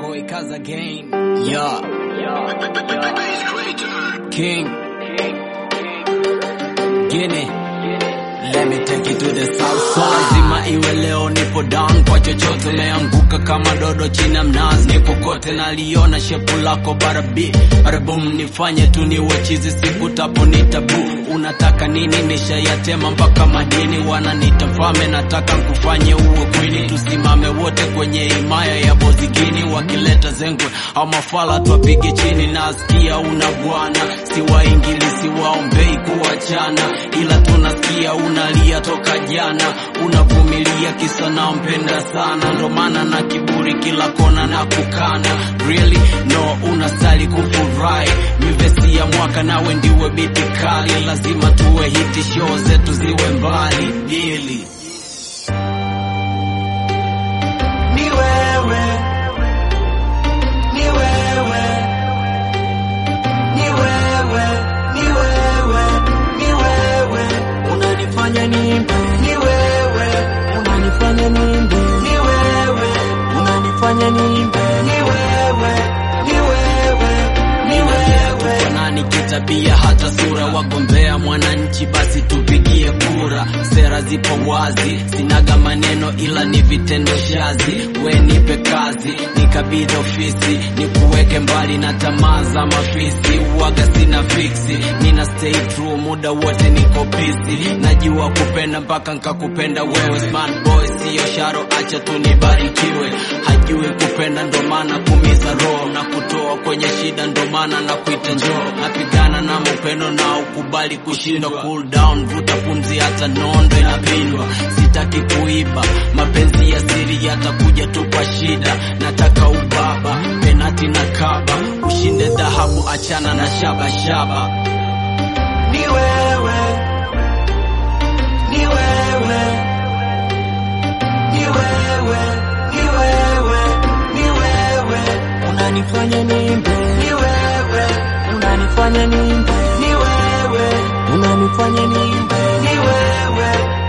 boy Kaza Gang. Yeah. King. Guinea. Let me take you to the south side. Zima iwe leo nipo down kwa chochote meanguka kama dodo chini ya mnazi nipo kote naliona shepu lako barabi barabum nifanye tu niwe chizi siku tapo ni tabu unataka nini nishayatema mpaka madini wananita mfalme nataka nkufanye uwe kwini tusimame wote kwenye himaya ya bozigini wakileta zengwe au mafala twapige chini nasikia una bwana siwaingili siwaombei kuachana ila tunasikia unalia toka jana unavumilia kisa nampenda sana ndo maana na kiburi kila kona na kukana really no unastali kufurahi mivesi ya mwaka nawe ndiwe biti kali lazima tuwe hiti show zetu ziwe mbali dili ni wewe, ni wewe, ni wewe, ni wewe, ni wewe, unanifanya nimbe, ni wewe, unanifanya nimbe, ni wewe, unanifanya nimbe, ni wewe, ni wewe, ni wewe. nani kitabia hata sura wagombea mwananchi basi tupigie kura sera zipo wazi sinaga maneno ila ni vitendo shazi we nipe kazi nikabidhi ofisi nikuweke mbali na tamaa za mafisi uwaga sina fiksi nina stay true muda wote niko busy najua kupenda mpaka nkakupenda wewe smart boy siyo sharo acha tu nibarikiwe hajui kupenda ndo maana kumiza roho na kutoa kwenye shida ndo maana na kuita njoo napigana na mupendo na ukubali kushindwa cool down vuta pumzi hata nondo inapindwa sitaki kuiba mapenzi ya siri yatakuja tu kwa shida nataka ubaba penati na kaba ushinde dhahabu achana na shaba shaba ni wewe, ni wewe, ni wewe, ni wewe, ni wewe, unanifanya nimbe, ni wewe, unanifanya nimbe, ni wewe, unanifanya nimbe, ni wewe,